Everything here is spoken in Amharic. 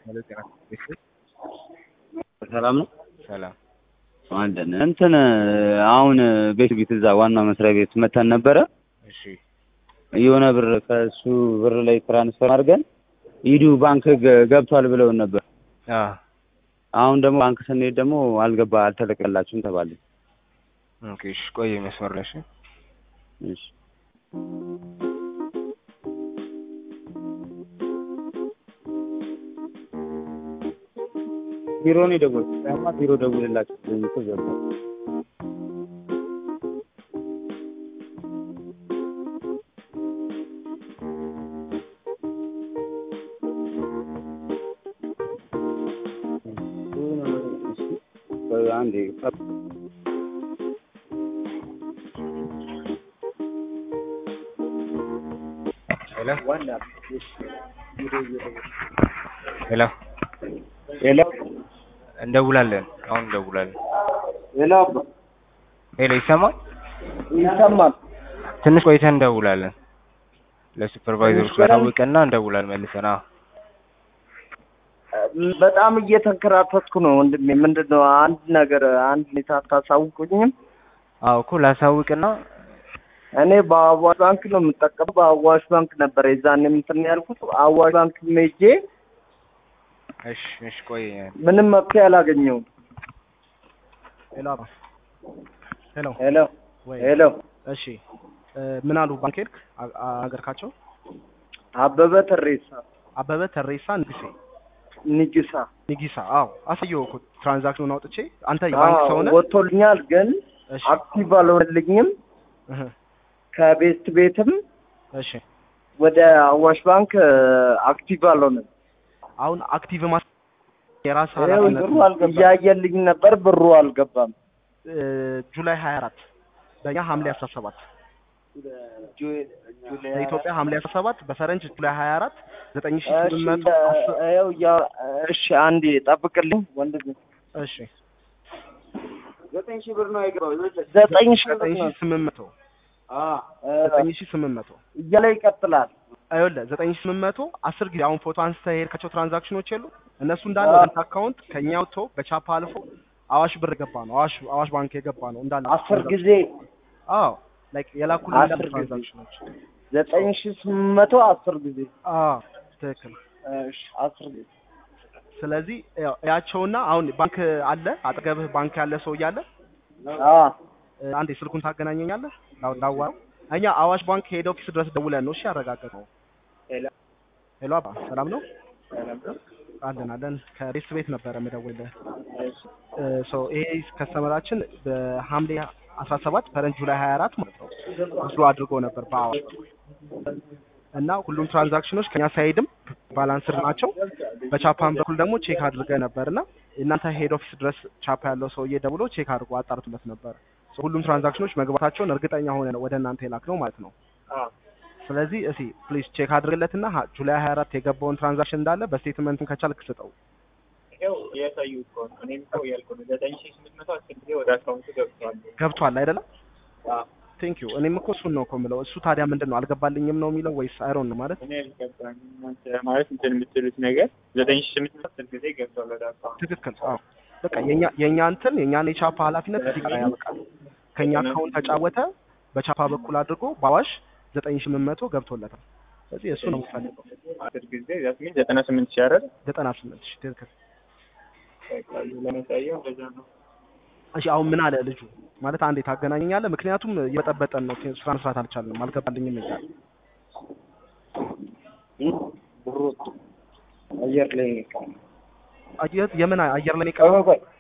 ማለት ጤና ቤት ሰላም ነው ሰላም አለን እንትን አሁን ቤት ቤት እዛ ዋና መስሪያ ቤት መተን ነበረ እሺ የሆነ ብር ከእሱ ብር ላይ ትራንስፈር አድርገን ኢዱ ባንክ ገ- ገብቷል ብለውን ነበር አ አሁን ደግሞ ባንክ ስንሄድ ደግሞ አልገባ አልተለቀላችሁም ተባለ ኦኬ እሺ ቆይ መስመር ላይ እሺ እሺ ቢሮ ነው የደወልኩት ያማ ቢሮ ደውልላችሁ ብሎኝ እኮ ገባሁ ቆይ አንዴ ሄሎ ሄሎ ሄሎ እንደውላለን አሁን እንደውላለን ሄሎ ሄሎ ይሰማል ይሰማል። ትንሽ ቆይተን እንደውላለን ለሱፐርቫይዘሮች ትንሽ ቆይተን? ታውቀና እንደውላለን መልሰን አዎ በጣም እየተንከራተትኩ ነው ወንድሜ። ምንድን ነው አንድ ነገር አንድ ሁኔታ አታሳውቁኝም? አዎ እኮ ላሳውቅና እኔ በአዋሽ ባንክ ነው የምጠቀመው። በአዋሽ ባንክ ነበር የዛን እንትን ያልኩት። አዋሽ ባንክ ሜጄ እሺ እሺ ቆይ ምንም መፍትሄ አላገኘውም። ሄሎ አባ ሄሎ ሄሎ ወይ ሄሎ እሺ እ ምን አሉ ባንክ ሄድክ አ- አ- አገርካቸው አበበ ተሬሳ አበበ ተሬሳ ንጉሴ ንጅሳ ንጊሳ አዎ አሳየው እኮ ትራንዛክሽኑን አውጥቼ አንተ የባንክ ሰው ነህ ወጥቶልኛል፣ ግን እሺ አክቲቭ አልሆነልኝም። እህ ከቤስት ቤትም እሺ ወደ አዋሽ ባንክ አክቲቭ አልሆነም። አሁን አክቲቭ ማስ የራስ ይኸው ኃላፊነት ብሩ አልገባም። እያየልኝ ነበር፣ ብሩ አልገባም። እ ጁላይ 24 በእኛ ሐምሌ 17 በኢትዮጵያ ሐምሌ 17 በፈረንጅ ጁላይ 24 እሺ 9810 ይኸው እያ- እሺ አንዴ ጠብቅልኝ ወንድሜ። እሺ ዘጠኝ ሺህ ብር ነው የገባው ዘጠኝ ሺህ ብር ነው 9800 እ 9800 እያለ ይቀጥላል። አይወለ 9800 10 ጊዜ አሁን ፎቶ አንስተህ የሄድካቸው ትራንዛክሽኖች የሉ እነሱ እንዳለ አዎ። ባንክ አካውንት ከኛ ወጥቶ በቻፓ አልፎ አዋሽ ብር የገባ ነው አዋሽ አዋሽ ባንክ የገባ ነው እንዳለ አስር ጊዜ አዎ ላይክ የላኩልን አስር እንዳለ ጊዜ። ትራንዛክሽኖች ዘጠኝ ሺህ ስምንት መቶ አስር ጊዜ አዎ ትክክል እሺ አስር ጊዜ ስለዚህ ያው ያቸውና አሁን ባንክ አለ አጠገብህ ባንክ ያለ ሰው እያለ አ እ፣ አንዴ ስልኩን ታገናኘኛለህ ላው- ላዋራው እኛ አዋሽ ባንክ ሄድ ኦፊስ ድረስ ደውለን ነው እሺ ያረጋገጥነው ሄሎ አባ ሰላም ነው አለን አለን ከሬስ ቤት ነበረ የምደውልልህ እ፣ ሶ ይሄ ከስተመራችን በሐምሌ 17 ፈረንጅ ጁላይ 24 ማለት ነው ወስዶ አድርጎ ነበር በአዋሽ እና ሁሉም ትራንዛክሽኖች ከኛ ሳይድም ባላንስር ናቸው። በቻፓን በኩል ደግሞ ቼክ አድርገ ነበር እና እናንተ ሄድ ኦፊስ ድረስ ቻፓ ያለው ሰውዬ ደውሎ ቼክ አድርጎ አጣርቶለት ነበር። ሶ ሁሉም ትራንዛክሽኖች መግባታቸውን እርግጠኛ ሆነ ነው ወደ እናንተ የላክ ነው ማለት ነው። ስለዚህ እሺ ፕሊዝ ቼክ አድርግለትና ሀ- ጁላይ 24 የገባውን ትራንዛክሽን እንዳለ በስቴትመንቱን ከቻልክ ስጠው። ይኸው እያሳዩ እኮ ነው። እኔም እኮ እያልኩ ነው። ዘጠኝ ሺህ ስምንት መቶ አስር ጊዜ ወደ አካውንቱ ገብቷል። ገብቷል አይደለም? አዎ። ቴንክ ዩ። እኔም እኮ እሱን ነው እኮ የምለው። እሱ ታዲያ ምንድን ነው አልገባልኝም ነው የሚለው ወይስ አይሮን ነው ማለት እኔ አልገባኝም። እናንተ ማለት እንትን የምትሉት ነገር ዘጠኝ ሺህ ስምንት መቶ አስር ጊዜ ገብቷል ወደ አካውንቱ። ትክክል። አዎ በቃ የኛ የኛ እንትን የኛን የቻፓ ኃላፊነት እዚህ ጋር ያበቃል። ከኛ አካውንት ተጫወተ በቻፓ በኩል አድርጎ በአዋሽ ዘጠኝ ሺህ ስምንት መቶ ገብቶለታል። ስለዚህ እሱ ነው የምፈልገው። አስር ጊዜ ዛት ሚን ዘጠና ስምንት ሺህ አይደል? ዘጠና ስምንት ሺህ ትክክል። በቃ ለማሳየው እንደዛ ነው። እሺ አሁን ምን አለ ልጁ ማለት አንዴ ታገናኘኛለህ? ምክንያቱም እየበጠበጠን ነው፣ ስራ መስራት አልቻልንም፣ አልገባልኝም እያለ ብሩ አየር ላይ ነው የቀረው። አየህ፣ የምን አየር ላይ ቆይ ቀረ? ቆይ